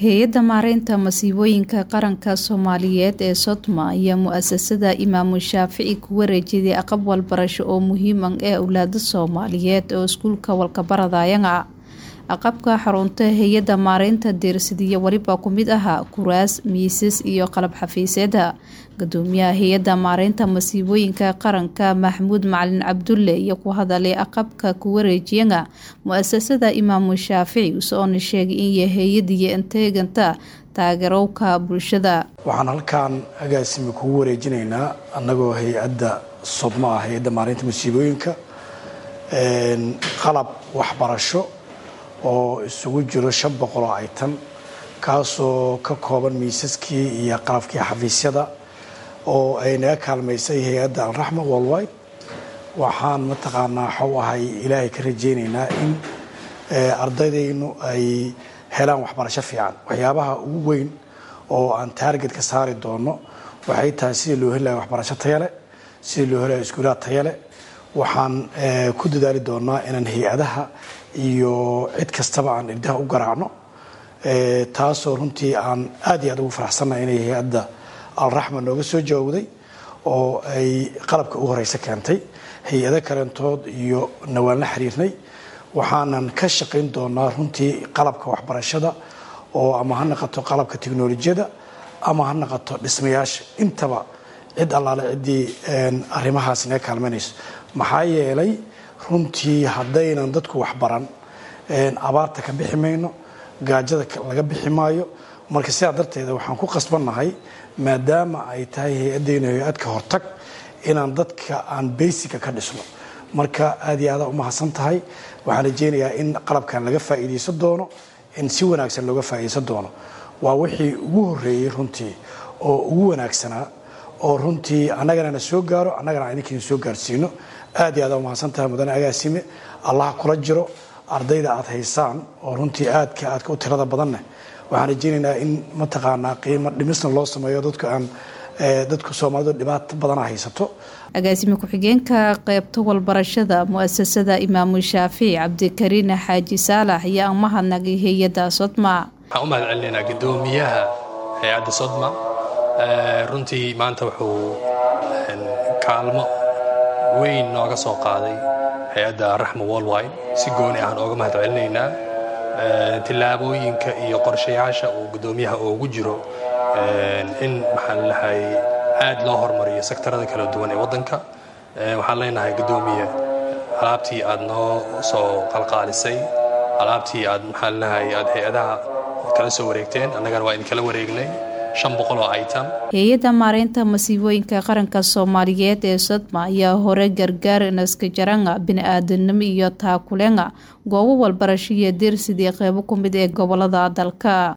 hay-adda maareynta masiibooyinka qaranka soomaaliyeed ee sodma ayaa mu-asasada imaamu shaafici ku wareejiday aqab walbarasho oo muhiiman ee owlaada soomaaliyeed oo iskuulka walkabaradayanga aqabka xarunta hay-adda maareynta deersadiya weliba ku mid ahaa kuraas miisas iyo qalab xafiiseeda gudoomiyaha hay-adda maareynta masiibooyinka qaranka maxamuud macalin cabdulle iyo ku hadalay aqabka ku wareejiyanga mu-asasada imaamu shaafici usoona sheegay in hay-adiyo inteeganta taageerowka bulshada waxaan halkan agaasimi kugu wareejinaynaa annagoo hay-adda sodma ah hay-adda maareynta masiibooyinka qalab waxbarasho oo isugu jiro shan boqol oo aytan kaasoo ka kooban miisaskii iyo qalabkii xafiisyada oo ay naga kaalmaysay hay-adda alraxma worldwide waxaan mataqaanaa waxau ahay ilaahay ka rajaynaynaa in ardaydaynu ay helaan waxbarasho fiican waxyaabaha ugu weyn oo aan taarget ka saari doono waxay tahay sidii loo heli lahay waxbarasho tayale sidii loo heli lahay iskuulaha tayale waxaan ku dadaali doonaa inaan hay-adaha iyo cid kastaba aan irdaha u garaacno taasoo runtii aan aad iyo aad ugu faraxsannahay inay hay-adda alraxma nooga soo jawaabday oo ay qalabka ugu horeysa keentay hay-ado kalentood iyo nawaan la xiriirnay waxaanan ka shaqayn doonaa runtii qalabka waxbarashada oo ama ha naqato qalabka teknolojiyada ama ha naqato dhismayaasha intaba cid allaale ciddii arrimahaas naga kaalmanayso maxaa yeelay runtii haddaynan dadku waxbaran abaarta ka bixi mayno gaajada laga bixi maayo marka sidaa darteeda waxaan ku qasbannahay maadaama ay tahay hay-addeyna hay-adka hortag inaan dadka aan beysica ka dhisno marka aad iyo aadaa umahadsan tahay waxaan rajeynayaa in qalabkan laga faa'iidaysan doono in si wanaagsan looga faa'iidaysan doono waa wixii ugu horreeyey runtii oo ugu wanaagsanaa oo runtii annagana na soo gaaro annagana idinkiina soo gaarsiino aad iyo aad umahadsan tahay mudane agaasime allaha kula jiro ardayda aad haysaan oo runtii aadka aadka u tirada badanneh waxaan rajeynaynaa in mataqaanaa qiimo dhimisna loo sameeyo dadku aan dadku soomaalidu dhibaato badana haysato agaasime ku-xigeenka qeybta walbarashada mu-asasada imaamu shaafici cabdikariin xaaji saalax ayaa aan mahadnagay hay-adda sodma waxaan u mahad celinaynaa gudoomiyaha hay-adda sodma runtii maanta wuxuu kaalmo weyn nooga soo qaaday hay-adda raxma worldwide si gooni ahaan ooga mahad celinaynaa tillaabooyinka iyo qorshayaasha uu guddoomiyaha oogu jiro in maxaan lahay aad loo hormariyo sektarada kala duwan ee waddanka waxaan leenahay guddoomiye alaabtii aad noo soo qalqaalisay alaabtii aad maxaan lahay aad hay-adaha kala soo wareegteen annagana waa idinkala wareegnay hay-adda maareynta masiibooyinka qaranka soomaaliyeed ee sodma ayaa hore gargaar naskajaranga bini-aadanimo iyo taakulenga goobo walbarasho iyo deersidii qeybo ku mid ee gobolada dalka